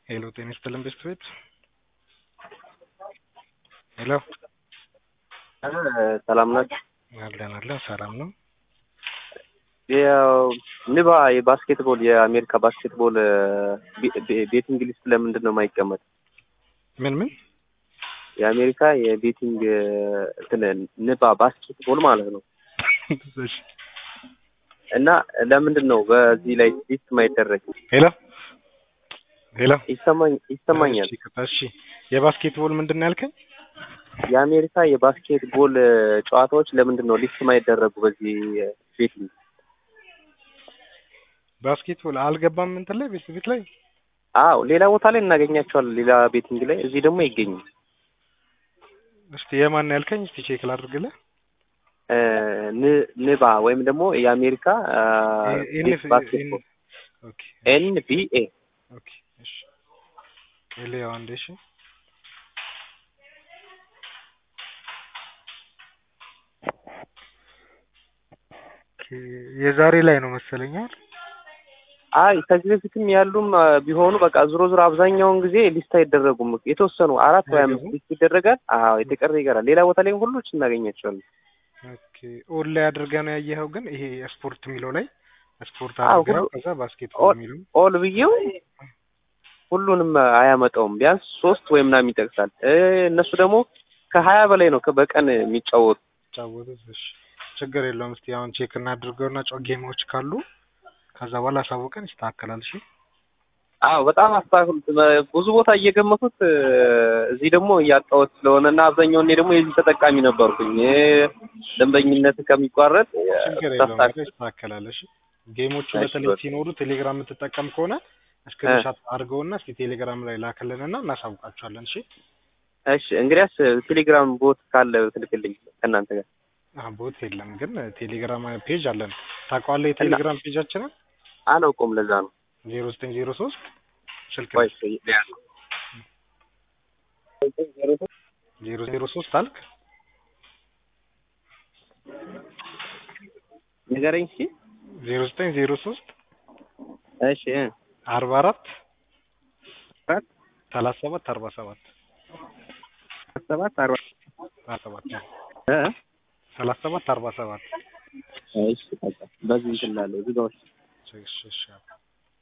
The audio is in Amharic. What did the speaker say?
ሄሎ ጤና ይስጥልን ቤስት ቤት ሄሎ ሰላም ናችሁ? አለን አለን ሰላም ነው። ያው ንባ የባስኬትቦል የአሜሪካ ባስኬትቦል ቤቲንግ ሊስት ለምንድን ነው የማይቀመጥ? ምን ምን የአሜሪካ የቤቲንግ እንትን ንባ ባስኬትቦል ማለት ነው እሺ። እና ለምንድን ነው በዚህ ላይ ሊስት የማይደረግ? ሄሎ ሄሎ ይሰማኝ ይሰማኛል። እሺ እሺ የባስኬትቦል ምንድን ነው ያልከኝ? የአሜሪካ የባስኬትቦል ጨዋታዎች ለምንድን ነው ሊስት የማይደረጉ በዚህ ቤቲንግ? ባስኬትቦል አልገባም እንትን ላይ ቤት ቤት ላይ አዎ ሌላ ቦታ ላይ እናገኛቸዋለን፣ ሌላ ቤቲንግ ላይ፣ እዚህ ደግሞ አይገኝም። እስቲ የማን ነው ያልከኝ? እስቲ ቼክ ላድርግልህ። ን- ንባ ወይም ደግሞ የአሜሪካ ኤን- ባስኬትቦል ኦኬ ኤንቢኤ ኦኬ እሺ ኤሊያው አንዴ እሺ ኦኬ የዛሬ ላይ ነው መሰለኝ አይደል? አይ ከዚህ በፊትም ያሉም አ፣ ቢሆኑ በቃ ዞሮ ዞሮ አብዛኛውን ጊዜ ሊስት አይደረጉም። የተወሰኑ አራት ወይ አምስት ሊስት ይደረጋል። አዎ የተቀረ ይቀራል። ሌላ ቦታ ላይ ሁሎች እናገኛቸዋለን። ኦኬ ኦል ላይ አድርገህ ነው ያየኸው? ግን ይሄ ስፖርት የሚለው ላይ ስፖርት አዎ፣ አድርገው ሁሉ- ከዛ ባስኬትቦል ኦል- የሚለው ኦል ብዬው ሁሉንም አያመጣውም። ቢያንስ ሶስት ወይ ምናምን ይጠቅሳል። እ፣ እነሱ ደግሞ ከሀያ በላይ ነው ከ- በቀን የሚጫወቱ ጫወቱት። እሺ ችግር የለውም። እስቲ አሁን ቼክ እናድርገውና ጮ ጌሞች ካሉ ከዛ በኋላ አሳውቀን ይስተካከላል። እሺ አዎ በጣም አስተካክሉት። ብዙ ቦታ እየገመቱት እ፣ እዚህ ደግሞ እያጣሁት ስለሆነ እና አብዛኛውን እኔ ደግሞ የዚህ ተጠቃሚ ነበርኩኝ እ፣ ደንበኝነት ከሚቋረጥ እ፣ ችግር የለውም። ታስታክ- ነገር ይስተካከላል። እሺ ጌሞቹ እሺ፣ በተለይ በቃ። ሲኖሩ ቴሌግራም የምትጠቀም ከሆነ ስክሪንሻት አድርገውና እስቲ ቴሌግራም ላይ ላክልንና እናሳውቃቸዋለን። እሺ እሺ እንግዲያስ ቴሌግራም ቦት ካለ ትልክልኝ ከእናንተ ጋር አዎ ቦት የለም ግን ቴሌግራም ፔጅ አለን። ታውቀዋለህ? የቴሌግራም ፔጃችንን አላውቀውም። ለዛ ነው ዜሮ ዘጠኝ ዜሮ ሶስት ስልክ ቆይ እስኪ ልያዝ። ዜሮ ዜሮ ሶስት አልክ ንገረኝ እስኪ። ዜሮ ዘጠኝ ዜሮ ሶስት እሺ እ፣ አርባ አራት አራት ሰላሳ ሰባት አርባ ሰባት ሰባት አርባ አርባ ሰባት እ፣ ሰላሳ ሰባት አርባ ሰባት እሺ በቃ በዚህ እንትን እላለሁ እዚህ ጋር እሺ እሺ